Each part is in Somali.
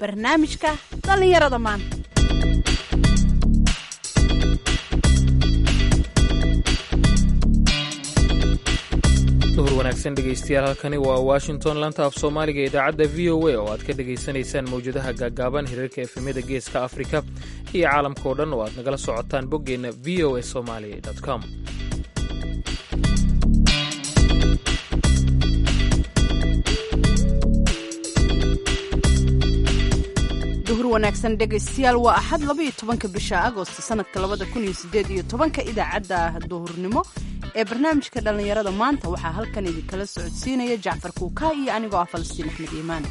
barnaamijka dhallinyarada maanta duhur wanaagsan dhegaystayaal halkani waa washington lanta af soomaaliga ee idaacadda v o a oo aad ka dhegaysanaysaan mawjadaha gaagaaban hirarka efemyada geeska afrika iyo caalamka oo dhan oo aad nagala socotaan boggeenna v o a somali com duhur wanaagsan dhegaystayaal waa axad labaiyo tobanka bisha agost sanadka labada kun iyo sideed iyo tobanka idaacadda duhurnimo ee barnaamijka dhallinyarada maanta waxaa halkan idinkala socodsiinaya jacfar kuukaa iyo anigoo ah falastiin axmed iimaan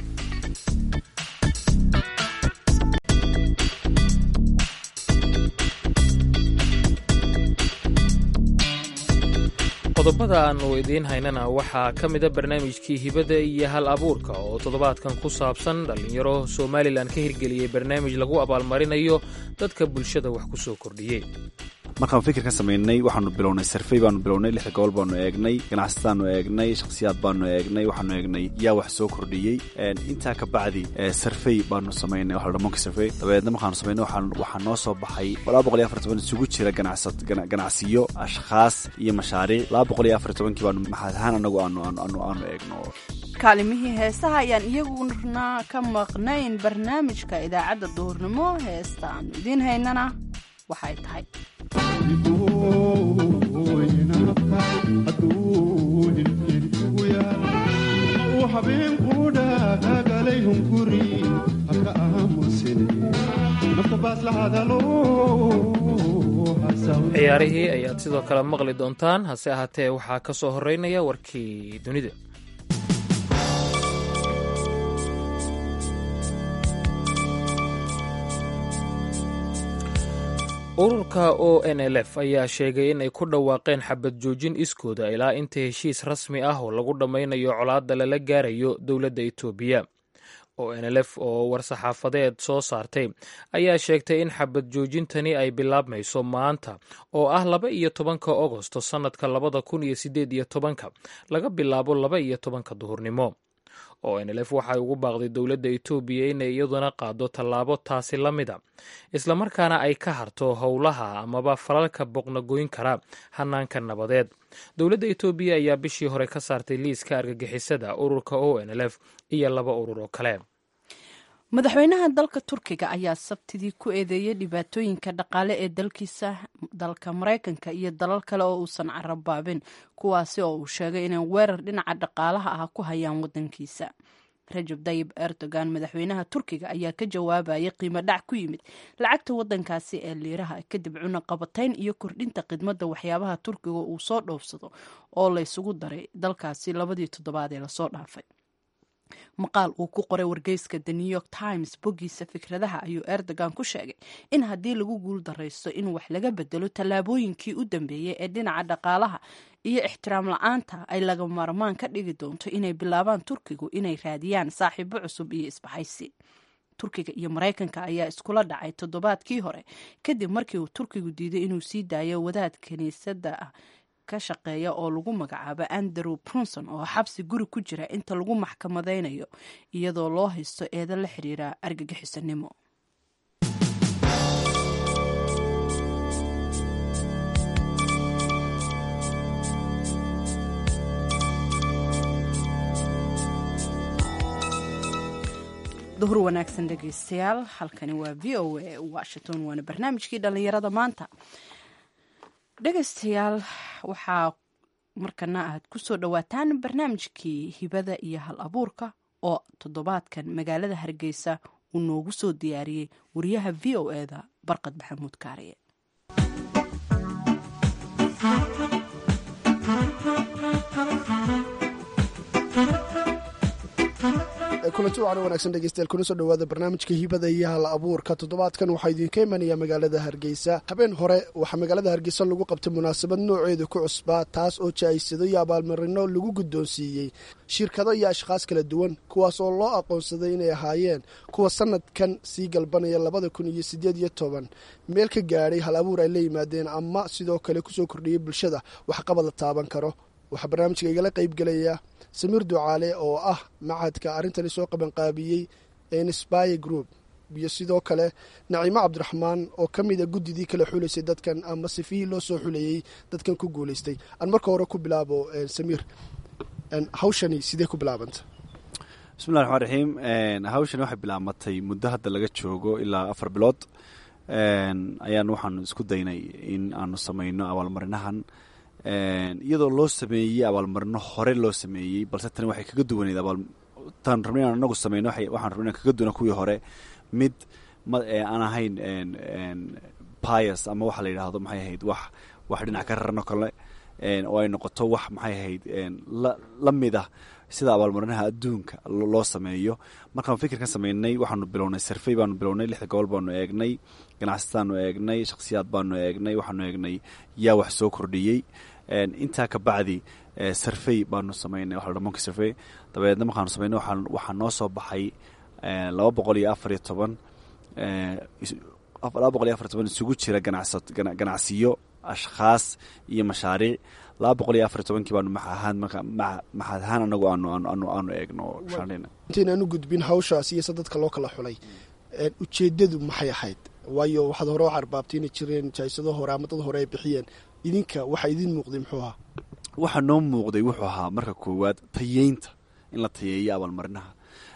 qodobada aannu idiin haynana waxaa ka mida barnaamijkii hibada iyo hal abuurka oo toddobaadkan ku saabsan dhallinyaro somalilan ka hirgeliyey barnaamij lagu abaalmarinayo dadka bulshada wax ku soo kordhiyey markaan fikir ka samaynay waxaanu bilownay sarfey baanu bilownay lixda gobol baanu eegnay ganacsataanu eegnay shakhsiyaad baanu eegnay waxaanu eegnay yaa wax soo kordhiyey intaa ka bacdi sarfey baanu samaynay waxa monki sarfey dabeedna markaanu samaynay waxaa noo soo baxay laba boqol iyo afar toban isugu jira ganacsiyo ashkhaas iyo mashaariic laba boqol iyo afar tobankii baanu maxaad ahaan anagu aanu aanu aanu eegno kaalimihii heesaha ayaan iyaguna ka maqnayn barnaamijka idaacadda duhurnimo heesta aanu idiin haynana waxay tahay ciyaarihii ayaad sidoo kale maqli doontaan hase ahaatee waxaa ka soo horeynaya warkii dunida ururka o n l f ayaa sheegay in ay ku dhawaaqeen xabad joojin iskooda ilaa inta heshiis rasmi ah oo lagu dhammaynayo colaadda lala gaarayo dowladda etoobiya o n l f oo war-saxaafadeed soo saartay ayaa sheegtay in xabad joojintani ay bilaabmayso maanta oo ah laba iyo tobanka agosto sannadka labada kun iyo sideed iyo tobanka laga bilaabo laba iyo tobanka duhurnimo o n l f waxay ugu baaqday dowladda etoobiya inay iyaduna qaado tallaabo taasi la mida islamarkaana ay ka harto howlaha amaba falalka boqnagoyn kara hanaanka nabadeed dowladda etoobiya ayaa bishii hore ka saartay liiska argagixisada ururka o n l f iyo laba urur oo kale madaxweynaha dalka turkiga ayaa sabtidii ku eedeeyey dhibaatooyinka dhaqaale ee dalkiisa dalka maraykanka iyo dalal kale oo uusan carabaabin kuwaasi oo uu sheegay inay weerar dhinaca dhaqaalaha ah ku hayaan wadankiisa rajab dayib erdogan madaxweynaha turkiga ayaa ka jawaabayay qiimo dhac ku yimid lacagta wadankaasi ee liiraha kadib cunaqabatayn iyo kordhinta khidmadda waxyaabaha turkiga uu soo dhoofsado oo laysugu daray dalkaasi labadii toddobaad ee lasoo dhaafay maqaal uu ku qoray wargeyska the new york times boggiisa fikradaha ayuu erdogan ku sheegay in haddii lagu guul daraysto in wax laga bedelo tallaabooyinkii u dambeeyey ee dhinaca dhaqaalaha iyo ixtiraam la-aanta ay laga maarmaan ka dhigi doonto inay bilaabaan turkigu inay raadiyaan saaxiibo cusub iyo isbahaysi turkiga iyo maraykanka ayaa iskula dhacay toddobaadkii hore kadib markii uu turkigu diiday inuu sii daayo wadaad kiniisadda ah ka shaqeeya oo lagu magacaabo andrew brunson oo xabsi guri ku jira inta lagu maxkamadaynayo iyadoo loo haysto eedo la xiriira argagixisanimo duhur wanaagsan dhegeystayaal halkani waa v o a washington waana barnaamijkii dhallinyarada maanta dhegaystayaal waxaa markana aad ku soo dhowaataan barnaamijkii hibada iyo hal abuurka oo toddobaadkan magaalada hargeysa uu noogu soo diyaariyey wariyaha v o eda barqad maxamuud kaariye kulanti wacan wanaagsan dhegeystayaal kuna soo dhowaada barnaamijka hibada iyo hal abuurka toddobaadkan waxaa idinka imanaya magaalada hargeysa habeen hore waxaa magaalada hargeysa lagu qabtay munaasabad nooceeda ku cusbaa taas oo jaaysado iyo abaalmarino lagu guddoonsiiyey shirkado iyo ashkhaas kala duwan kuwaas oo loo aqoonsaday inay ahaayeen kuwa sanadkan sii galbanaya labada kun iyo sideed iyo toban meel ka gaadhay hal abuur ay la yimaadeen ama sidoo kale kusoo kordhiyay bulshada waxqabad la taaban karo waxaa barnaamijka igala qaybgelaya samiir ducaale oo ah macadka arrintani soo qabanqaabiyey inspire group iyo sidoo kale naciimo cabdiraxmaan oo ka mid a guddidii kala xulaysay dadkan ama sifihii loo soo xuleeyey dadkan ku guulaystay aan marka hore ku bilaabo samiir hawshani sidee ku bilaabanta bismillahi raxmaan raxiim hawshani waxay bilaabatay muddo hadda laga joogo ilaa afar bilood ayaan waxaanu isku daynay in aanu samayno abaalmarinahan iyadoo loo sameeyey abaalmarino hore loo sameeyey balse tani waxay kaga duwaneyd tan rabna inaan anagu sameyno waxaan rabna inaan kaga duwana kuwii hore mid aan ahayn pias ama waxa la yidhaahdo maxay ahayd wax wax dhinac ka rarno kale oo ay noqoto wax maxay ahayd la mid ah sida abaalmarinaha adduunka loo sameeyo markaanu fikirkan sameynay waxaanu bilownay sarfey baanu bilownay lixda gobol baanu eegnay ganacsataanu eegnay shakhsiyaad baanu eegnay waxaanu eegnay yaa wax soo kordhiyey intaa ka bacdi sarfey baanu sameynay waxa la monki sarfey dabeedna markaanu sameynay waxaa noo soo baxay laba boqol iyo afar iyo toban laba boqol iyo afar iyo toban isugu jira ganacsa ganacsiyo ashkhaas iyo mashaariic laba boqol iyo afar iyo tobankii baanu maxahaan maxaad ahaan anagu aanu aanu aanu eegno intaynaan u gudbin hawshaas iyo se dadka loo kala xulay ujeedadu maxay ahayd waayo waxaad hore wax arbaabtay inay jireen jaysado hore ama dad hore ay bixiyeen idinka waxa idin muuqday muxuu ahaa waxaa noo muuqday wuxuu ahaa marka koowaad tayeynta in la tayeeyo abaalmarinaha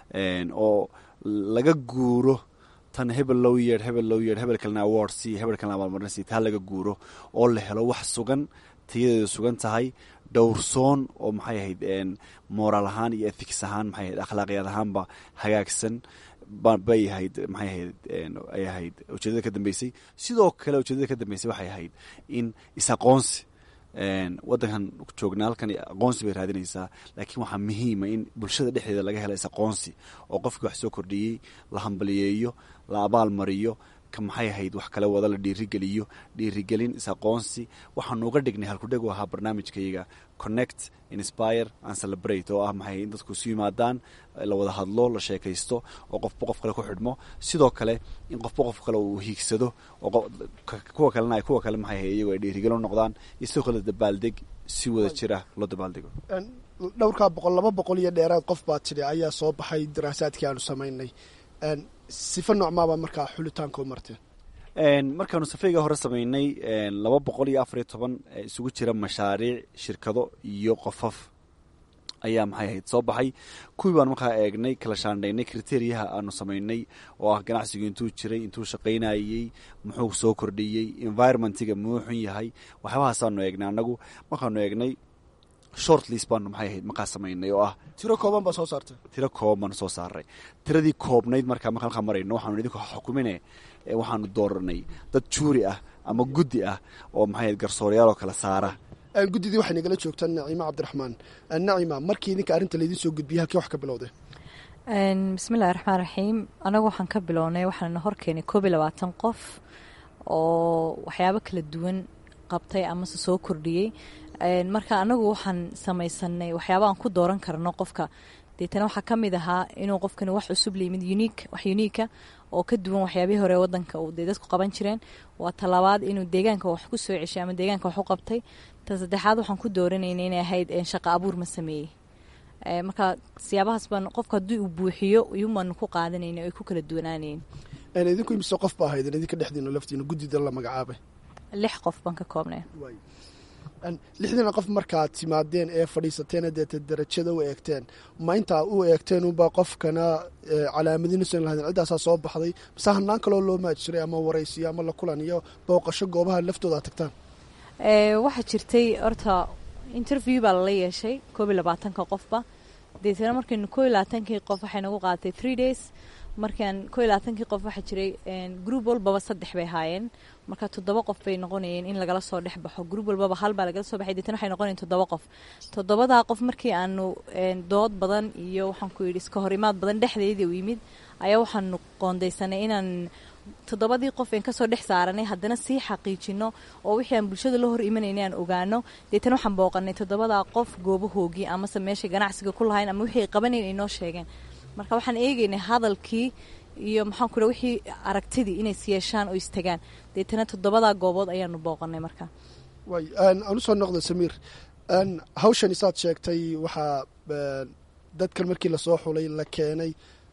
oo laga guuro tan hebel low yeer hebel low yeer hebel kalena award c hebel kalena abaalmarin c taa laga guuro oo la helo wax sugan tayadeedu sugan tahay dhowrsoon oo maxay ahayd moraal ahaan iyo ethics ahaan maxay ahayd akhlaaqiyaad ahaanba hagaagsan bay ahayd maxay ahayd ay ahayd ujeedada ka dambeysay sidoo kale ujeedada ka dambeysay waxay ahayd in is-aqoonsi waddankan joognaa halkan aqoonsi bay raadinaysaa laakiin waxaa muhiima in bulshada dhexdeeda laga helo is-aqoonsi oo qofkii wax soo kordhiyey la hambaliyeeyo la abaal mariyo ka maxay ahayd wax kale wada la dhiirigeliyo dhiirigelin is-aqoonsi waxaanu uga dhignay halkudheg u ahaa barnaamijkayga connect inspire and celebrate oo ah maxay in dadku isu yimaadaan la wada hadlo la sheekaysto oo qofba qof kale ku xidhmo sidoo kale in qofba qof kale uu hiigsado oo kuwa kalena ay kuwa kale maxay ahayd iyagoo ay dhiirigelo noqdaan iyo sidoo kale dabaaldeg si wada jira loo dabaaldego dhowrkaa boqol laba boqol iyo dheeraad qof baa tidhi ayaa soo baxay daraasaadkii aanu samaynay sifa noocmaabaa markaa xulitaanka u marteen markaanu safeyga hore sameynay laba boqol iyo afariyo toban isugu jira mashaariic shirkado iyo qofaf ayaa maxay ahayd soo baxay kuwii baanu markaa eegnay kala shaandhaynay kriteriyaha aanu samaynay oo ah ganacsigu intuu jiray intuu shaqaynayey muxuu soo kordhiyey environmentiga muxuu xun yahay waxyaabahaasanu eegnay annagu markaanu eegnay short list baanu maxay ahayd markaa samaynay oo ah tiro kooban baa soo saartay tiro kooban baanu soo saaray tiradii koobnayd markaa markaan halkaa marayno waxaanu idinku xukumine waxaanu dooranay dad juuri ah ama guddi ah oo maxay ahayd garsoorayaal oo kala saara guddidii waxay nagala joogtaa naciima cabdiraxmaan nacima markii idinka arrinta laydin soo gudbiyay halkii wax ka bilowdeen bismillahi raxmaan raxiim anagu waxaan ka bilownay waxaana horkeenay koob iyo labaatan qof oo waxyaabo kala duwan qabtay amase soo kordhiyey marka anagu waxaan samaysanay waxyaaba aan ku dooran karno qofka deetana waxaa ka mid ahaa inuu qofkani wax cusub layimid uniik wax uniika oo ka duwan waxyaabihii hore wadanka dee dadku qaban jireen waa talabaad inuu deegaanka wax ku soo ceshay ama deegaanka wax u qabtay ta saddexaad waxaan ku dooranayna inay ahayd shaqa abuur ma sameeyey marka siyaabahaas baan qofka haddii uu buuxiyo iyumaanu ku qaadanayna ay ku kala duwanaanayn idinku imise qof ba ahaydeen idinka dhexdiina laftiina guddida la magacaabay lix qof baan ka koobnay lixdiina qof markaad timaadeen ee fadhiisateena deeta darajada u eegteen ma intaa u eegteen unbaa qofkana calaamadinaysan lahaydeen ciddaasaa soo baxday mase hanaan kaloo loo maaj jiray ama waraysiyo ama la kulan iyo booqasho goobaha laftooda ad tagtaan waxaa jirtay horta interview baa lala yeeshay koob iyo labaatanka qofba deetana markaynu koob iyo labaatankii qof waxay nagu qaadatay three days markaan koob iyo labaatankii qof waxaa jiray group walbaba saddex bay ahaayeen marka toddoba qof bay noqonayeen in lagala soo dhex baxo group walbaba hal baa lagala soo baxay deetana waxay noqonayeen toddoba qof toddobadaa qof markii aanu dood badan iyo waxaan ku yidhi iska hor imaad badan dhexdeedii u yimid ayaa waxaanu qoondaysanay inaan toddobadii qof een kasoo dhex saaranay haddana sii xaqiijino oo wixii aan bulshada la hor imanayna aan ogaano deetana waxaan booqanay toddobadaa qof goobahoogii amase meeshay ganacsiga ku lahayn ama wixii ay qabanayn ay noo sheegeen marka waxaan eegaynay hadalkii iyo maxaan ku wixii aragtidii inay siyeeshaan oo istagaan deetana toddobadaa goobood ayaanu booqanay marka way aan usoo noqda samiir hawshan isaad sheegtay waxaa dadkan markii lasoo xulay la keenay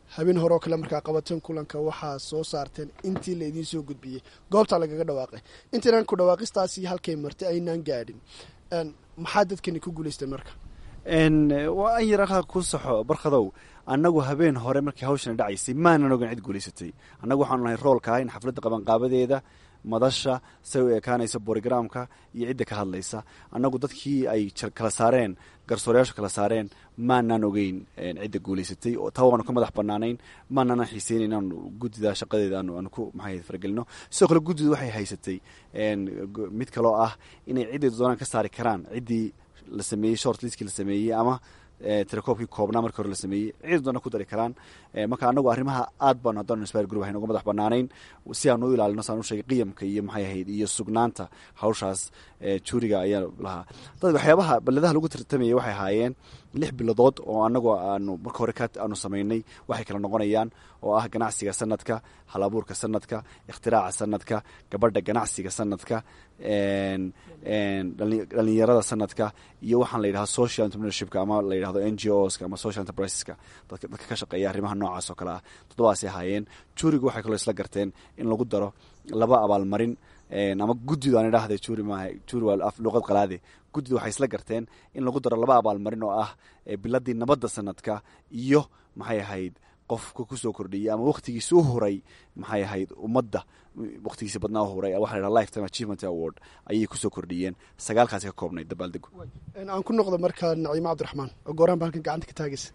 habeen hore oo kale markaa qabateen kulanka waxaa soo saarteen intii la idiin soo gudbiyey goobtaa lagaga dhawaaqay intaynaan ku dhawaaqistaasi halkay martay aynaan gaadhin maxaa dadkani ku guulaysteen marka waa an yar halkaa ku saxo barkadow annagu habeen hore markii hawshana dhacaysay maanan ogan cid guulaysatay annagu waxaanu nahay roolka in xafladda qabanqaabadeeda madasha say u ekaanaysa borogramka iyo cidda ka hadlaysa annagu dadkii ay kala saareen garsoorayaashu kala saareen maanaan ogeyn cidda guulaysatay oo taa waanu ka madax banaanayn maanaanan xiiseynayn inaanu guddida shaqadeeda aanu ku maxay faragelino sidoo kale guddidu waxay haysatay mid kaloo ah inay cidday doonaan ka saari karaan ciddii la sameeyey short liskii la sameeyey ama telekoobkii koobnaa markii hore la sameeyey cid doona ku dari karaan marka anagu arrimaha aad baanu haddanu inspire group haynu uga madax banaanayn si aanu u ilaalino saan u sheegay qiyamka iyo maxay ahayd iyo sugnaanta hawshaas juuriga ayaa lahaa dad waxyaabaha balladaha lagu tartamayay waxay ahaayeen lix biladood oo anagu aanu marka hore ka aanu samaynay waxay kala noqonayaan oo ah ganacsiga sanadka hal abuurka sanadka ikhtiraca sanadka gabadha ganacsiga sanadka dhalinyarada sanadka iyo waxaan la yidhahda social entrepreneurshipka ama la yidhahdo n g oska ama social enterpriseska dadka ka shaqeeya arrimaha noocaas oo kale ah toddobaasay ahaayeen juuriga waxay kaloo isla garteen in lagu daro laba abaalmarin ama guddidu aan idhaahda juuri maaha juuri waa luqad qalaade guddidu waxay isla garteen in lagu daro laba abaalmarin oo ah biladii nabadda sanadka iyo maxay ahayd qofka kusoo kordhiyey ama wakhtigiisa u huray maxay ahayd ummadda wakhtigiisa badnaa u huray waxa la yidhaha lifetime achievement award ayay kusoo kordhiyeen sagaalkaasi ka koobnay dabaaldegu aan ku noqdo markaa naciimo cabdiraxmaan oo gooraan ba halkan gacanta ka taagaysa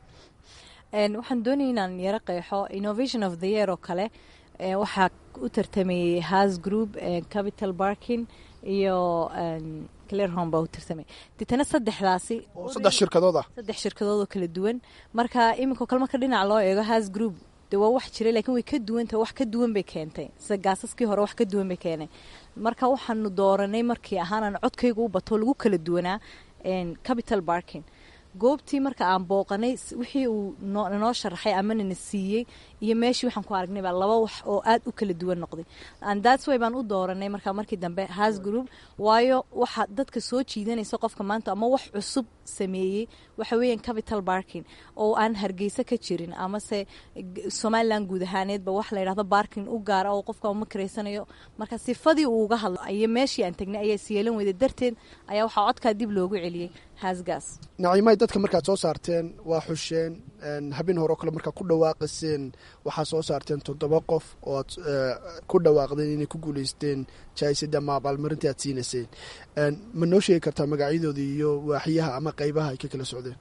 waxaan doonaya inaan yaro qeexo innovation of the year oo kale waxaa u tartamayey has group capital barkin iyo clearhome baa u tartamay deetana saddexdaasi saddex shirkadood ah saddex shirkadood oo kala duwan marka iminka kale marka dhinac loo eego has group de waa wax jiray lakiin way ka duwanta wax ka duwan bay keentay sida gaasaskii hore wax ka duwan bay keenay marka waxaanu dooranay markii ahaanaan codkayga u bato lagu kala duwanaa capital barkin goobtii marka aan booqanay wixii uu noo sharaxay amana na siiyey iyo meeshii waxaan ku aragnay baa laba wax oo aad u kala duwan noqday that's way baan u dooranay marka markii dambe has group waayo waxa dadka soo jiidanaysa qofka maanta ama wax cusub sameeyey waxa weeyaan capital barking oo aan hargeysa ka jirin amase somaliland guud ahaaneedba wax la yidhahdo barking u gaara oo qofka uma karaysanayo marka sifadii uu uga hadlo iyo meeshii aan tagnay ayaa siyeelan weyday darteed ayaa waxaa codkaa dib loogu celiyey hasgas naciimay dadka markaad soo saarteen waa xusheen habeen hore oo kale markaa ku dhawaaqaseen waxaa soo saarteen toddoba qof oo aad ku dhawaaqdeen inay ku guulaysteen jaaisada ama abaalmarintii aad siinayseen ma noo sheegi kartaa magacyadooda iyo waaxyaha ama qeybaha ay ka kala socdeen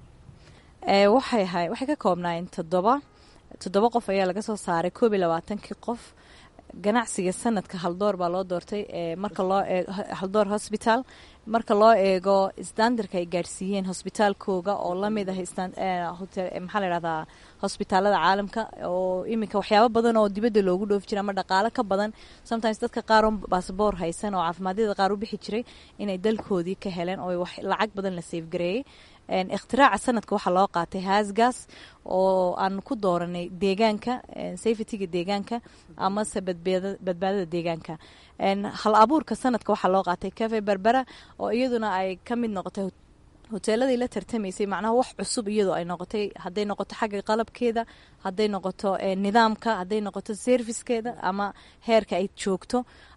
waxay ahay waxay ka koobnaayeen toddoba toddoba qof ayaa laga soo saaray koob iyo labaatankii qof ganacsiga sanadka haldoor baa loo doortay marka loo eego haldoor hosbital marka loo eego standarka ay gaadhsiiyeen hosbitaalkooga oo lamid ah maxaa la yhahdaa hosbitaalada caalamka oo iminka waxyaabo badan oo dibadda loogu dhoofi jira ama dhaqaalo ka badan sometimes dadka qaar oo basaboor haysan oo caafimaadiyada qaar u bixi jiray inay dalkoodii ka heleen oo lacag badan la seefgareeyey ikhtiraaca sanadka waxaa loo qaatay hasgas oo aan ku dooranay deegaanka safetyga deegaanka amase badbaadada deegaanka hal abuurka sanadka waxaa loo qaatay cafe berbera oo iyaduna ay ka mid noqotay hoteeladii la tartamaysay macnaha wax cusub iyadoo ay noqotay hadday noqoto xagga qalabkeeda hadday noqoto nidaamka hadday noqoto servicekeeda ama heerka ay joogto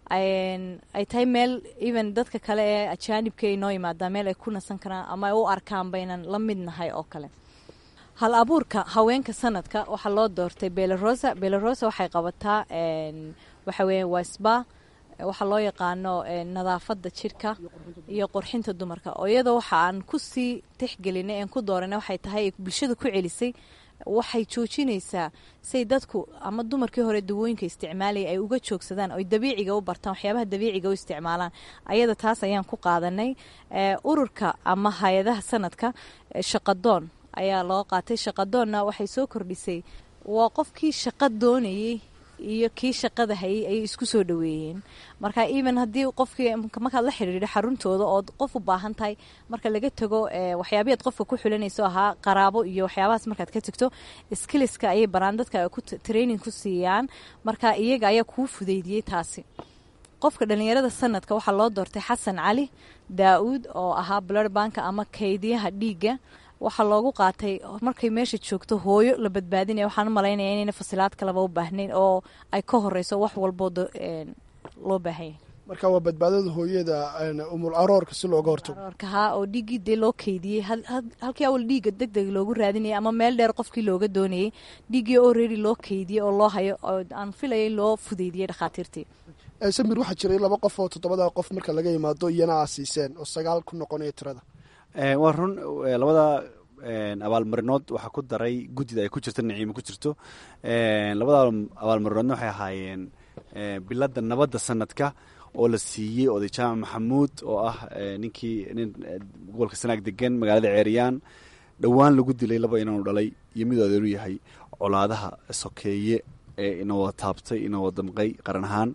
ay tahay meel even dadka kale ee ajaanibka ay noo yimaadaan meel ay ku nasan karaan ama ay u arkaan baynan la mid nahay oo kale hal abuurka haweenka sanadka waxaa loo doortay belarosa belarosa waxay qabataa waxa weeya waa sba waxaa loo yaqaano nadaafada jirka iyo qurxinta dumarka oo iyadoo waxa aan kusii tixgelinay aan ku dooranay waxay tahay bulshada ku celisay waxay joojinaysaa say dadku ama dumarkii hore dawooyinka isticmaalaya ay uga joogsadaan oy dabiiciga u bartaan waxyaabaha dabiiciga u isticmaalaan ayada taas ayaan ku qaadanay ururka ama hay-adaha sanadka shaqadoon ayaa loo qaatay shaqadoonna waxay soo kordhisay waa qofkii shaqa doonayey iyo kii shaqada hayay ayay isku soo dhaweeyeen marka even haddii qofkii markaad la xidhiidho xaruntooda ood qof u baahan tahay marka laga tago waxyaabayaad qofka ku xulanayso ahaa qaraabo iyo waxyaabahaas markaad ka tagto skiliska ayay baraan dadka ku training ku siiyaan marka iyaga ayaa kuu fudeydiyey taasi qofka dhalinyarada sanadka waxaa loo doortay xasan cali daa-uud oo ahaa blurbanka ama kaydiyaha dhiigga waxaa loogu qaatay markay meesha joogto hooyo la badbaadinaya waxaan u malaynaya inayna fasilaad kaleba u baahnayn oo ay ka horeyso wax walboo loo baahanya marka waa badbaadada hooyada umul aroorka si looga hortago aroorka haa oo dhiiggii dee loo keydiyey halkii awal dhiigga deg deg loogu raadinayay ama meel dheer qofkii looga doonayay dhiiggii already loo keydiyey oo loo hayo oo aan filayay loo fudeydiyey dhakhaatiirtii samir waxaa jiray laba qof oo toddobada qof marka laga yimaado iyana aa siiseen oo sagaal ku noqonaya tirada waa run labada abaalmarinood waxaa ku daray guddida ay ku jirto naciimo ku jirto labada abaalmarinoodna waxay ahaayeen biladda nabadda sanadka oo la siiyey oday jaamac maxamuud oo ah ninkii nin gobolka sanaag degan magaalada ceeriyaan dhowaan lagu dilay laba inaanu dhalay iyo mid adeeru yahay colaadaha sokeeye ee inawada taabtay inawada damqay qaran ahaan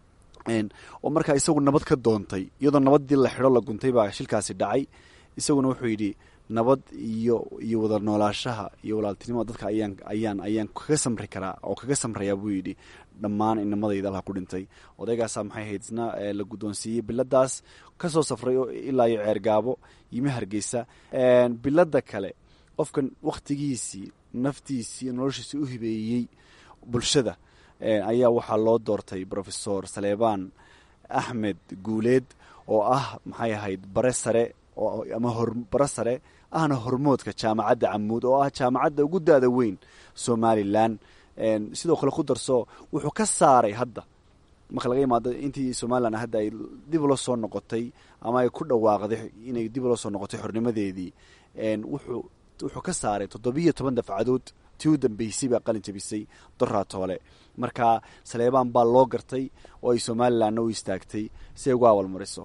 oo markaa isagu nabad ka doontay iyadoo nabaddii la xidho la guntay baa shilkaasi dhacay isaguna wuxuu yidhi nabad iyo iyo wada noolaashaha iyo walaaltinimada dadka ayaan ayaan ayaan kaga samri karaa oo kaga samrayaa buu yidhi dhammaan inamadayda halka ku dhintay odaygaasaa maxay ahayd isna la guddoonsiiyey biladaas kasoo safray ilaa iyo ceergaabo yimi hargeysa bilada kale qofkan wakhtigiisii naftiisii noloshiisii u hibeeyey bulshada ayaa waxaa loo doortay rofesor saleebaan axmed guuleed oo ah maxay ahayd bare sare ama bare sare ahna hormoodka jaamacadda camuud oo ah jaamacadda ugu daada weyn somalilan sidoo kale ku darso wuxuu ka saaray hadda marka laga imaado intii somalilan hadda ay dib ula soo noqotay ama ay ku dhawaaqday inay dib ula soo noqotay xornimadeedii wuxuu wuxuu ka saaray toddobiyo toban dafcadood tii u dambeysay baa qalin jabisay doraatoole marka saleebaan baa loo gartay oo ay somalilanna u istaagtay si ay ugu awalmariso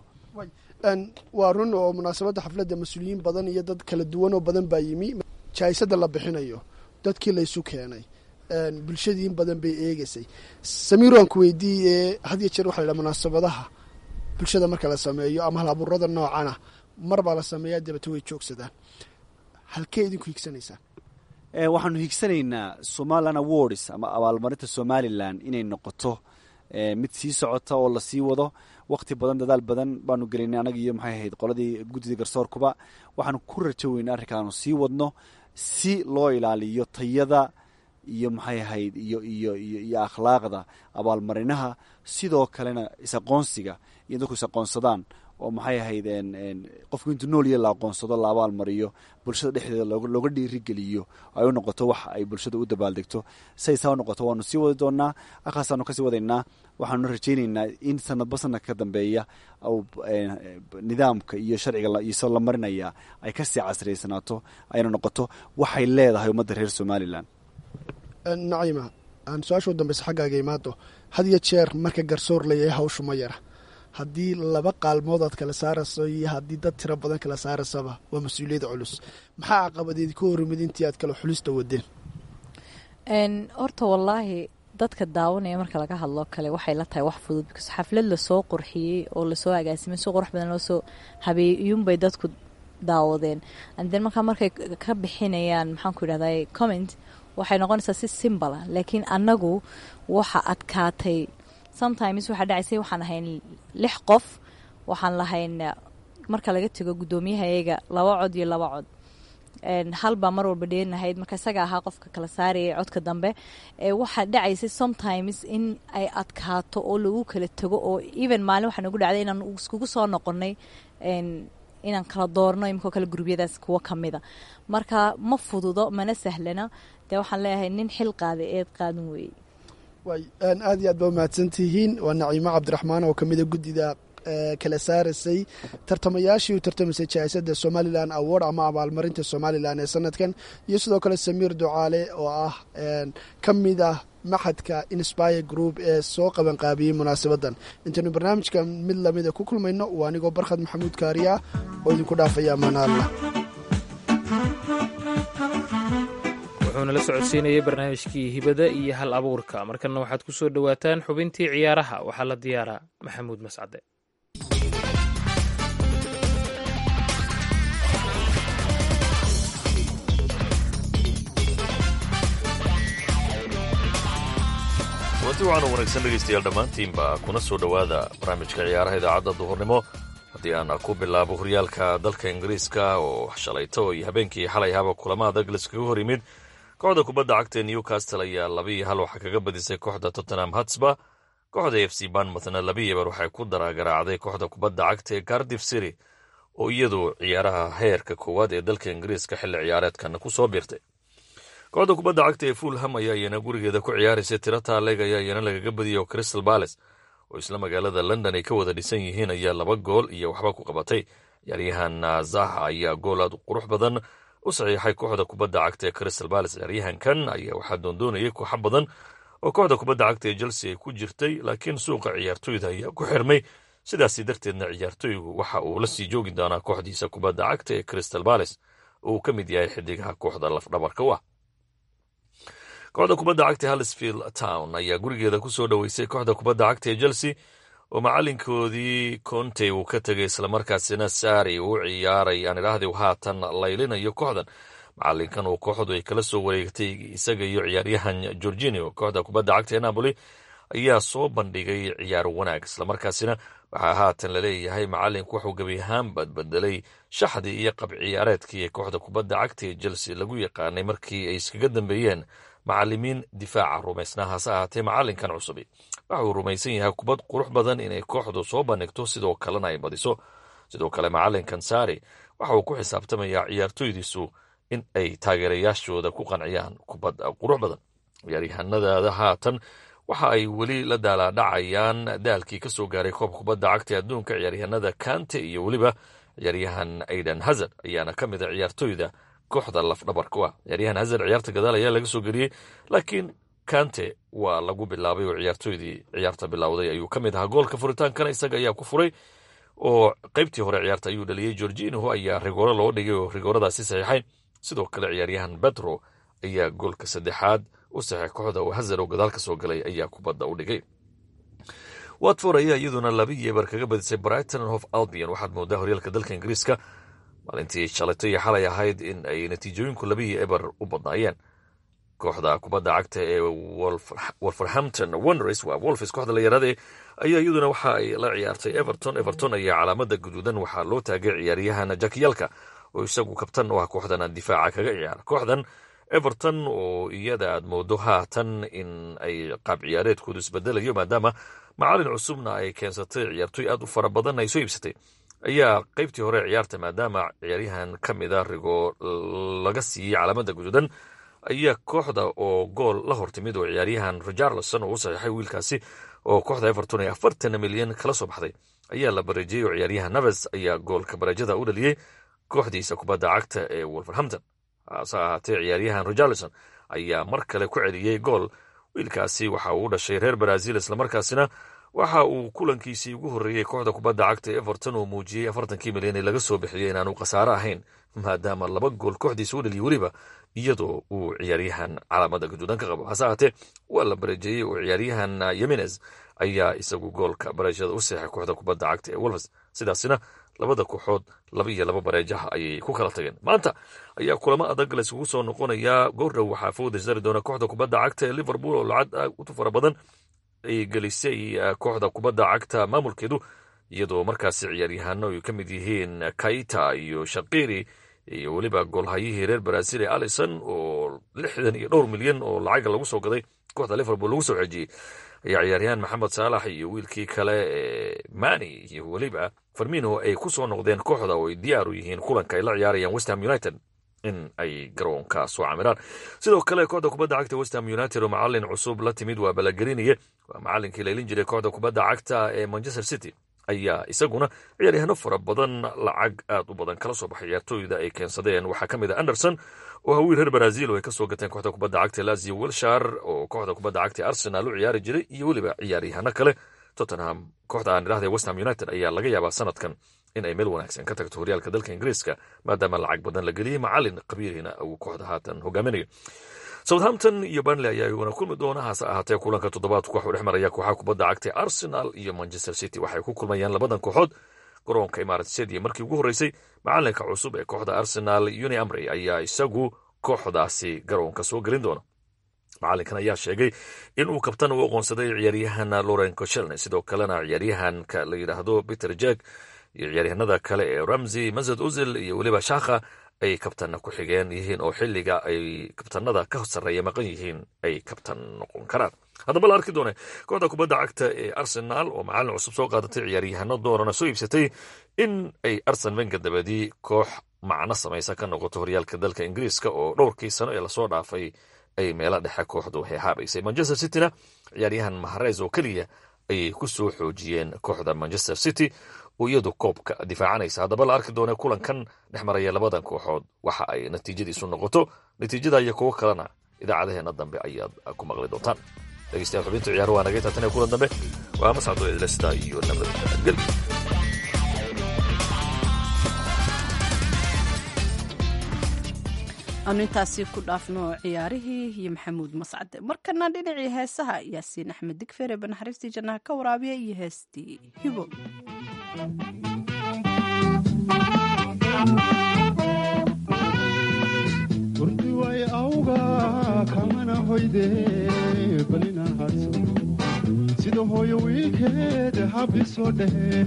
waa run oo munaasabadda xafladda mas-uuliyiin badan iyo dad kala duwan oo badan baa yimi jaayisada la bixinayo dadkii laysu keenay bulshadii in badan bay eegeysay samiir waan ku weydiiye had iyo jeer waxa la ydhaha munaasabadaha bulshada marka la sameeyo ama hal abuurada noocana mar baa la sameeyaa dabeete way joogsadaan halkee idinku higsanaysaan waxaanu higsanaynaa somalilan awards ama abaalmarinta somalilan inay noqoto mid sii socota oo lasii wado wakti badan dadaal badan baanu gelinay anaga iyo maxay ahayd qoladii guddida garsoorkuba waxaanu ku rajo weynay arrinkaanu sii wadno si loo ilaaliyo tayada iyo maxay ahayd iyo iyo iyo iyo akhlaaqda abaalmarinaha sidoo kalena is-aqoonsiga iyo dadku is-aqoonsadaan oo maxay ahayd qofku intuu nool iyo la aqoonsado la abaal mariyo bulshada dhexdeeda looga dhiirigeliyo ay u noqoto wax ay bulshada u dabaaldegto say saa u noqoto waanu sii wadi doonaa akaasaanu kasii wadaynaa waxaanu rajaynaynaa in sanadba sanadka ka dambeeya nidaamka iyo sharciga iso la marinaya ay kasii casriyaysanaato ayna noqoto waxay leedahay ummadda reer somalilan naciima aan su-aasha u dambeysa xaggaaga imaado had iyo jeer marka garsoor layahay hawshu ma yara haddii laba qaalmood aad kala saarayso iyo haddii dad tiro badan kala saaraysaba waa mas-uuliyada culus maxaa caqabadeedi ka horimid intii aad kala xulista wadeen horta wallaahi dadka daawanaya marka laga hadloo kale waxay la tahay wax fudud because xaflad lasoo qurxiyey oo lasoo agaasimay si qurux badan loosoo habeeyey iyuunbay dadku daawadeen anden markaa markay ka bixinayaan maxaanku idhahday comment waxay noqonaysaa si simbala laakiin annagu waxa adkaatay sometimes waxaa dhacaysay waxaan ahayn lix qof waxaan lahayn marka laga tego guddoomiyahayaga laba cod iyo laba cod hal baa mar walba dheenahayd marka isaga ahaa qofka kala saarayay codka dambe waxaa dhacaysay sometimes in ay adkaato oo lagu kala tego oo even maalin waxaa nagu dhacday inaan iskugu soo noqonay inaan kala doorno imikoo kale gurubyadaas kuwo kamida marka ma fududo mana sahlana dee waxaan leeyahay nin xil qaaday eed qaadan weeyey way aad iyo aad ba umahadsan tihiin waa naciimo cabdiraxmaan oo kamida guddida kala saaraysay tartamayaashii u tartamaysay jaaisada somalilan award ama abaalmarinta somalilan ee sanadkan iyo sidoo kale samiir ducaale oo ah ka mid ah maxadka inspire group ee soo qabanqaabiyey munaasabadan intaynu barnaamijka mid lamida ku kulmayno waa anigoo barkhad maxamuud kaariya oo idinku dhaafaya amaanaalla wuxuuna la socodsiinayay barnaamijkii hibada iyo hal abuurka markanna waxaad ku soo dhowaataan xubintii ciyaaraha waxaa la diyaaraa maxamuud mascade kulanti waxaanu wanaagsan dhegaystayaal dhammaantiinba kuna soo dhowaada barnaamijka ciyaaraha idaacadda duhurnimo haddii aan ku bilaabo horyaalka dalka ingiriiska oo shalayto iyo habeenkii xalay haba kulama adag laiskaga hor yimid kooxda kubadda cagta ee newcastle ayaa laba iyo hal waxaa kaga badisay kooxda tottenham hatsba kooxda f c banmouthna laba iyo bar waxay ku daragaraacday kooxda kubadda cagta ee cardiff city oo iyadu ciyaaraha heerka koowaad ee dalka ingiriiska xilli ciyaareedkana ku soo biirtay kooxda kubadda cagta ee fulham ayaa iyana gurigeeda ku ciyaaraysay tiro taaleg ayaa iyana lagaga badiyay oo crystal balace oo isla magaalada london ay ka wada dhisan yihiin ayaa laba gool iyo waxba ku qabatay ciyaaryahan zaha ayaa gool aad qurux badan u saxiixay kooxda kubadda cagta ee crystal balace ciyaaryahankan ayaa waxaa doondoonayay kooxo badan oo kooxda kubadda cagta ee chelsea ay ku jirtay laakiin suuqa ciyaartoyda ayaa ku xirmay sidaasi darteedna ciyaartoygu waxa uu la sii joogi doonaa kooxdiisa kubadda cagta ee crystal balace oo uu ka mid yahay xidigaha kooxda lafdhabarka u ah kooxda kubadda cagta halsfield town ayaa gurigeeda ku soo dhoweysay kooxda kubadda cagta ee chelsea oo macalinkoodii conte uu ka tegay islamarkaasina saari uu ciyaaray aan idhaahdi haatan laylinayo kooxdan macalinkan uu kooxdu ay kala soo wareegtay isaga iyo ciyaaryahan gorginio kooxda kubadda cagta ee napoli ayaa soo bandhigay ciyaar wanaag islamarkaasina waxaa haatan laleeyahay macalinku wuxuu gebi ahaan badbedelay shaxdii iyo qab ciyaareedkii ee kooxda kubadda cagta ee chelsea lagu yaqaanay markii ay iskaga dambeeyeen macalimiin difaaca rumaysnaa hase ahaatee macalinkan cusubi waxa uu rumaysan yahay kubad qurux badan inay kooxdu soo bandhigto sidoo kalena ay badiso sidoo kale macalinkan saari waxa uu ku xisaabtamayaa ciyaartoydiisu in ay taageerayaashooda ku qanciyaan kubad qurux badan ciyaaryahanadaada haatan waxa ay weli la daalaadhacayaan daalkii ka soo gaaray koobka kubadda cagta adduunka ciyaaryahanada kante iyo weliba ciyaaryahan aidan hazard ayaana ka mid a ciyaartoyda kooxda lafdhabarka u ah ciyaaryahan hazard ciyaarta gadaal ayaa laga soo geliyey laakiin kante waa lagu bilaabay oo ciyaartoydii ciyaarta bilowday ayuu ka mid ahaa goolka furitaankana isaga ayaa ku furay oo qaybtii hore ciyaarta ayuu dhaliyey gorginho ayaa rigooro loo dhigay oo rigooradaasi saxiixay sidoo kale ciyaaryahan betro ayaa goolka saddexaad u saxeex kooxda oo hazard oo gadaal ka soo galay ayaa kubadda u dhigay watford ayaa iyaduna laba yeebar kaga badisay brighton hof albion waxaad moodaa horyaalka dalka ingiriiska maalintii shalayto iyo xalay ahayd in ay natiijooyinku labaiyo eber u badnaayeen kooxda kubadda cagta ee wolverhampton wonders waa wolfis kooxda la yaraade ayaa iyaduna waxa ay la ciyaartay everton everton ayaa calaamada guduudan waxaa loo taagay ciyaaryahan jakiyalka oo isagu kabtan u ah kooxdan difaaca kaga ciyaara kooxdan everton oo iyada aad moodo haatan in ay qaab ciyaareedkoodu isbedelayo maadaama macalin cusubna ay keensatay ciyaartoy aad u fara badan ay soo iibsatay ayaa qaybtii hore ciyaarta maadaama ciyaaryahan ka mida rigoo laga siiyey calaamada guduudan ayaa kooxda oo gool la hortimid oo ciyaaryahan rijarlson oo u saxiixay wiilkaasi oo kooxda everton ee afartan milyan kala soo baxday ayaa la bareejiyey oo ciyaaryahan naves ayaa goolka bareejada u dhaliyey kooxdiisa kubadda cagta ee wolverhampton hase ahaatee ciyaaryahan rijarlson ayaa mar kale ku celiyey gool wiilkaasi waxa uu u dhashay reer brazil islamarkaasina waxa uu kulankiisii ugu horreeyey kooxda kubadda cagta everton uu muujiyey afartankii milyan ee laga soo bixiyey inaanu khasaare ahayn maadaama laba gool kooxdiisa u dhaliyey weliba iyadoo uu ciyaaryahan calaamada guduudan ka qabo hase ahaatee waa la bareejeeyey oo ciyaaryahan yemenes ayaa isagu goolka bareejada u seexay kooxda kubadda cagta ee wolves sidaasina labada kooxood laba iyo laba bareejaha ayay ku kala tageen maanta ayaa kulamo adag layskugu soo noqonayaa goordhow waxaa fooda sari doona kooxda kubadda cagta ee liverpool oo lacag aad u fara badan ay gelisay kooxda kubadda cagta maamulkeedu iyadoo markaasi ciyaaryahano ay ka mid yihiin kaita iyo shaqiri iyo weliba goolhayihii reer brazil ee alison oo lixdan iyo dhowr milyan oo lacaga lagu soo gaday kooxda liverpool lagu soo xejiyey ayaa ciyaaryahan maxamed saalax iyo wiilkii kale ee mani iyo weliba farmino ay ku soo noqdeen kooxda oo ay diyaar u yihiin kulanka ay la ciyaarayaan westham united in ay garoonka soo camiraan sidoo kale kooxda kubadda cagta westham united oo macalin cusub la timid waa balagariniye waa macalinkii laylin jiray kooxda kubadda cagta ee manchester city ayaa isaguna ciyaaryahaano fara badan lacag aad u badan kala soo baxay ciyaartooyda ay keensadeen waxaa ka mid a anderson oo hawiil reer brazil oo ay kasoo gateen kooxda kubadda cagta lazio wilshar oo kooxda kubadda cagta arsenal u ciyaari jiray iyo weliba ciyaaryahano kale tottenham kooxda aan idhahda westham united ayaa laga yaabaa sanadkan in ay meel wanaagsan ka tagto horyaalka dalka ingiriiska maadaama lacag badan la geliyey macalin qabiirina uu kooxda haatan hogaaminayo southampton iyo burnley ayaa iguna kulmi doona hase ahaatee kulanka toddobaadku waxuu dhex maraya kooxaha kubadda cagta arsenal iyo manchester city waxay ku kulmayaan labadan kooxood garoonka imarat stadium markii ugu horreysay macalinka cusub ee kooxda arsenal uni amrey ayaa isagu kooxdaasi garoonka soo gelin doona macalinkan ayaa sheegay in uu kabtan u aqoonsaday ciyaaryahan loren cochelne sidoo kalena ciyaaryahanka la yidhaahdo peter jack iyo ciyaaryahanada kale ee ramsey masad uzil iyo weliba shaakha ay kabtanna ku xigeen yihiin oo xilliga ay kabtanada ka sarreeya maqan yihiin ay kabtan noqon karaan haddaba la arki doone kooxda kubadda cagta ee arsenaal oo macallin cusub soo qaadatay ciyaaryahano doorana soo iibsatay in ay arsen venga dabadii koox macno samaysa ka noqoto horyaalka dalka ingiriiska oo dhowrkii sano ee lasoo dhaafay ay meelo dhexe kooxdu heehaabaysay manchester cityna ciyaaryahan mahareys oo keliya ayay ku soo xoojiyeen kooxda manchester city oo iyadu koobka difaacanaysa haddaba la arki doone kulankan dhex maraya labadan kooxood waxa ay natiijadiisu noqoto natiijada iyo kuwo kalena idaacadaheena dambe ayaad ku maqli doontaan dhegeystayaal xubinta ciyaar waa naga taatan ee kulan dambe waa mascado idlesta iyo nabadgel aanu intaasi ku dhaafno ciyaarihii iyo maxamuud mascade markana dhinacii heesaha yaasiin axmed digfere banaxariistii jannaha ka waraabiya iyo heestii hibo urdi way awga kamana hoyde balina hadso sida hooyo wiilkeed habisoo dhehe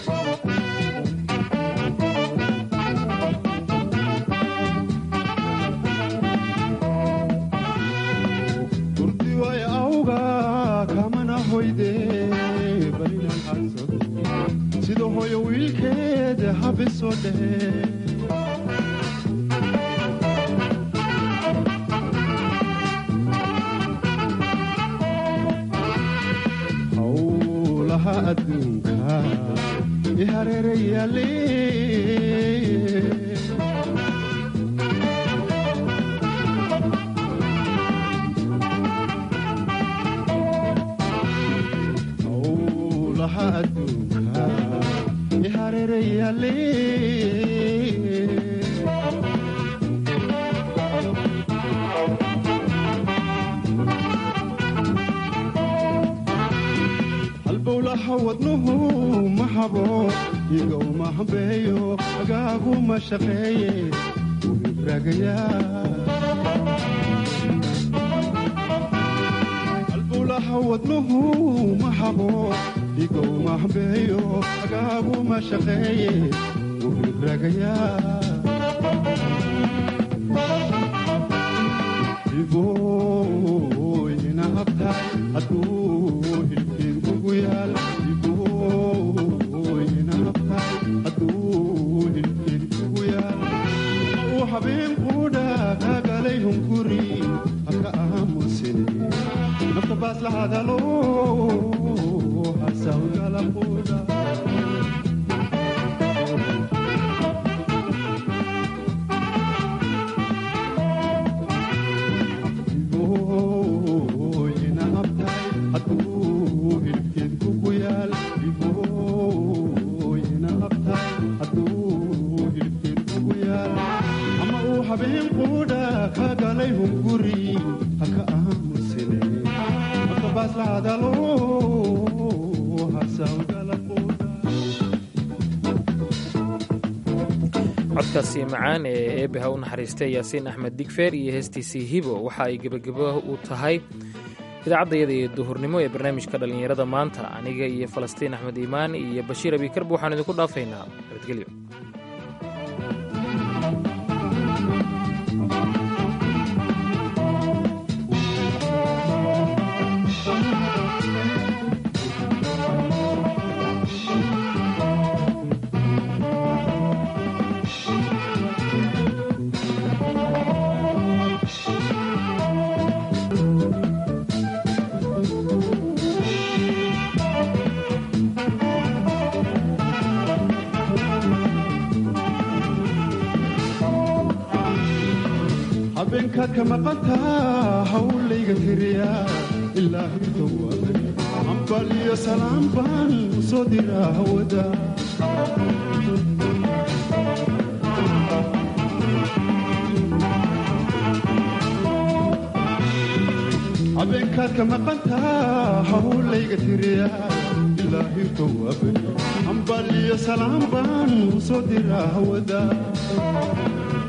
urdi way awga kamana hoyde balina hadso sida hooyo wiilkeed habisoo dhehe howlaha adduunka i hareerayaale howlaha adduunka i hareerayaale halbowlaha wadnuhu ma habo iga uma hambeeyo agaagu ma shaqeeye halbowlaha wadnuhu ma habo iga uma hambeeyo agaagu ma shaqeeye wuhibragayaa iboyna habtahay hadduu hilkeed kugu yaal iboyna habtahay hadduu hilkeed kugu yaal uu habeen quudha kaagalay hunguri haka aamusine nafta baas la hadalo hasawgala quudha codkaasi macaan ee eebbaha u naxariistay yaasiin axmed digfeer iyo heestiisii hibo waxa ay gebagebo u tahay idaacaddayada iyo duhurnimo ee barnaamijka dhallinyarada maanta aniga iyo falastiin axmed iimaan iyo bashiir abikarba waxaan idinku dhaafaynaa nabadgelyo habeenkaad ka maqantaa hawlayga tiriya ilaa hirtowaabe hambal iyo salaam baan u soo diraa hawada habeenkaad ka maqantaa hawlayga tiriya ilaa hirtowaabe hambal iyo salaam baan u soo diraa hawada